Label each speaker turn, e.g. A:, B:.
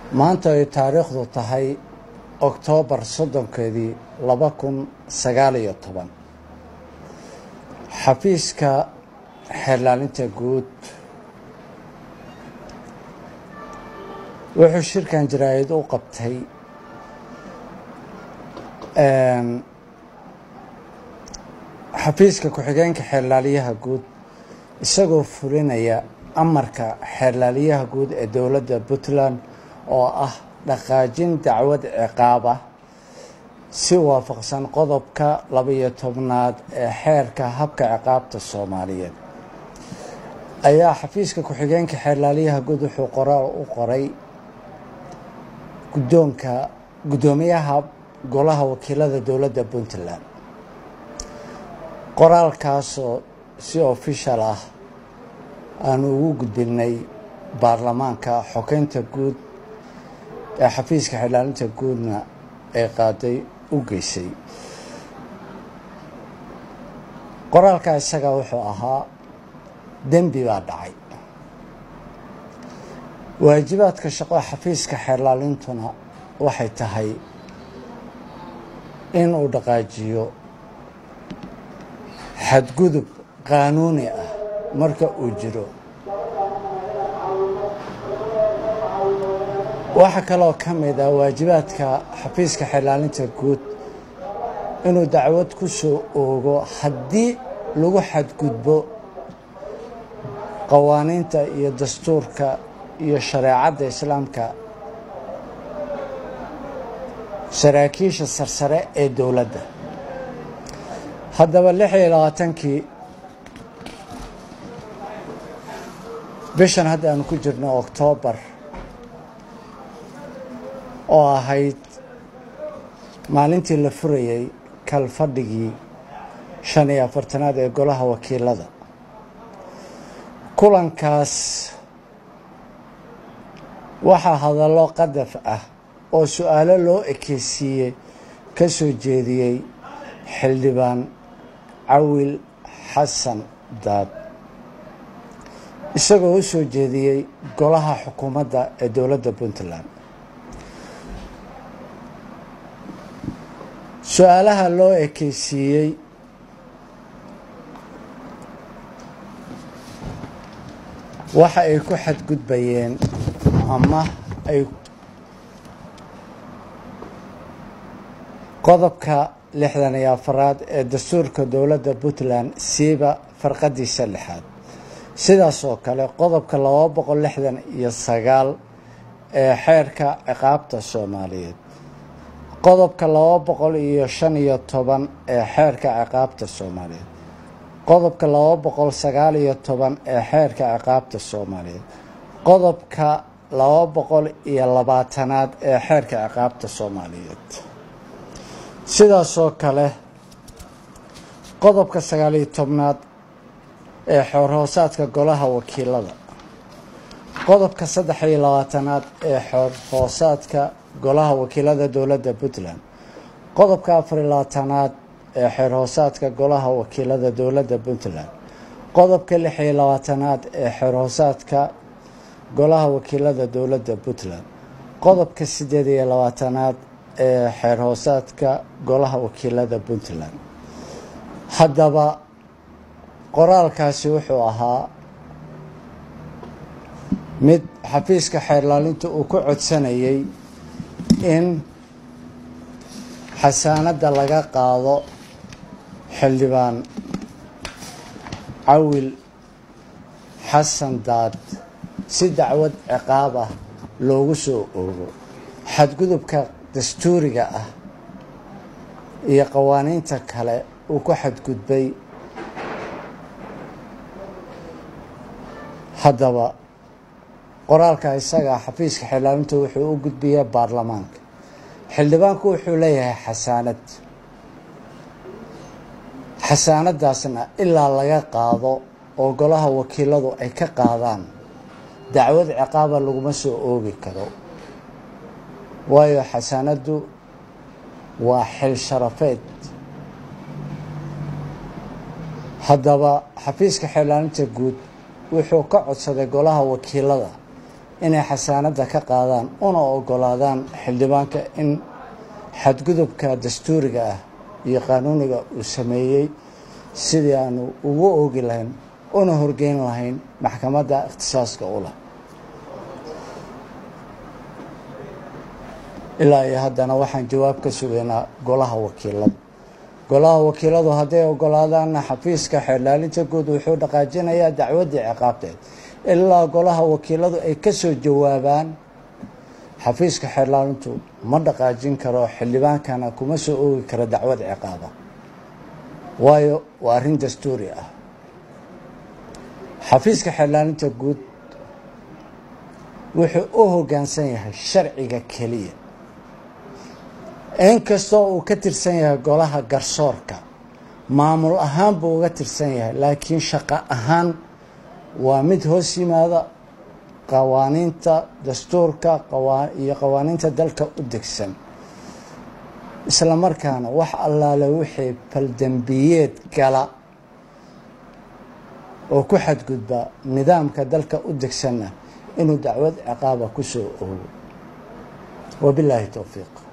A: maanta ay taariikhdu tahay oktoobar soddonkeedii laba kun sagaal iyo toban xafiiska xeerlaalinta guud wuxuu shirkan jaraa'id u qabtay xafiiska ku-xigeenka xeerlaaliyaha guud isagoo fulinaya amarka xeerlaaliyaha guud ee dowladda puntland oo ah dhaqaajin dacwad ciqaab ah si waafaqsan qodobka labaiyo tobnaad ee xeerka habka ciqaabta soomaaliyeed ayaa xafiiska ku-xigeenka xeerlaaliyaha guud wuxuu qoraal u qoray guddoonka guddoomiyaha golaha wakiilada dowladda puntland qoraalkaasoo si ofishal ah aanu ugu gudbinay baarlamaanka xogeynta guud ee xafiiska xeerlaalinta guudna ay qaaday u geysay qoraalkaa isaga wuxuu ahaa dembi baa dhacay waajibaadka shaqo xafiiska xeerlaalintuna waxay tahay inuu dhaqaajiyo xadgudub qaanuuni ah marka uu jiro waxaa kaloo ka mid ah waajibaadka xafiiska xeerlaalinta guud inuu dacwad ku soo oogo haddii lagu xadgudbo qawaaniinta iyo dastuurka iyo shareecadda islaamka saraakiisha sarsare ee dowladda haddaba lix iyo labaatankii bishan hadda aanu ku jirno oktoobar oo ahayd maalintii la furayey kalfadhigii shan iyo afartanaad ee golaha wakiilada kulankaas waxaa hadallo qadaf ah oo su-aalo loo ekeysiiyey ka soo jeediyey xildhibaan cawil xasan daad isagoo u soo jeediyey golaha xukuumadda ee dowladda puntland su-aalaha loo ekeysiiyey waxa ay ku xadgudbayeen ama ay qodobka lixdan iyo afaraad ee dastuurka dowladda puntland siiba farqadiisa lixaad sidaas oo kale qodobka laba boqol lixdan iyo sagaal ee xeerka ciqaabta soomaaliyeed qodobka laba boqol iyo shan iyo toban ee xeerka ciqaabta soomaaliyeed qodobka laba boqol sagaal iyo toban ee xeerka ciqaabta soomaaliyeed qodobka laba boqol iyo labaatanaad ee xeerka ciqaabta soomaaliyeed sidaasoo kale qodobka sagaal iyo tobnaad ee xoorhoosaadka golaha wakiilada qodobka saddex iyo labaatanaad ee xoorhoosaadka golaha wakiilada dowladda puntland qodobka afar iyo labaatanaad ee xeerhoosaadka golaha wakiilada dowladda puntland qodobka lix iyo labaatanaad ee xeerhoosaadka golaha wakiilada dowladda puntland qodobka siddeed iyo labaatanaad ee xeerhoosaadka golaha wakiilada puntland haddaba qoraalkaasi wuxuu ahaa mid xafiiska xeerlaalinta uu ku codsanayay in xasaanadda laga qaado xildhibaan cawil xasan daad si dacwad ciqaab ah loogu soo oogo xadgudubka dastuuriga ah iyo qawaaniinta kale uu ku xadgudbay haddaba qoraalka isaga xafiiska xeerlaalinta wuxuu u gudbiyaa baarlamaanka xildhibaanku wuxuu leeyahay xasaanad xasaanadaasna ilaa laga qaado oo golaha wakiiladu ay ka qaadaan dacwad ciqaaba laguma soo oogi karo waayo xasaanaddu waa xil sharafeed haddaba xafiiska xeerlaalinta guud wuxuu ka codsaday golaha wakiilada inay xasaanadda ka qaadaan una ogolaadaan xildhibaanka in xadgudubka dastuuriga ah iyo qaanuuniga uu sameeyey sidii aanu ugu oogi lahayn una horgeyn lahayn maxkamadda ikhtisaaska u leh ilaa iyo haddana waxaan jawaab ka sugaynaa golaha wakiilada golaha wakiiladu hadday ogolaadaanna xafiiska xeerlaalinta guud wuxuu dhaqaajinayaa dacwaddii ciqaabteed ilaa golaha wakiiladu ay ka soo jawaabaan xafiiska xeerlaalintu ma dhaqaajin karo xildhibaankana kuma soo oogi karo dacwad ciqaaba waayo waa arrin dastuuri ah xafiiska xeerlaalinta guud wuxuu u hoggaansan yahay sharciga keliya inkastoo uu ka tirsan yahay golaha garsoorka maamul ahaan buu uga tirsan yahay laakiin shaqo ahaan waa mid hoos yimaada qawaaniinta dastuurka iyo qawaaniinta dalka u degsan isla markaana wax allaale wixii baldembiyeed gala oo ku xadgudba nidaamka dalka u degsanna inuu dacwad ciqaaba ku soo oogo wabilaahi towfiiq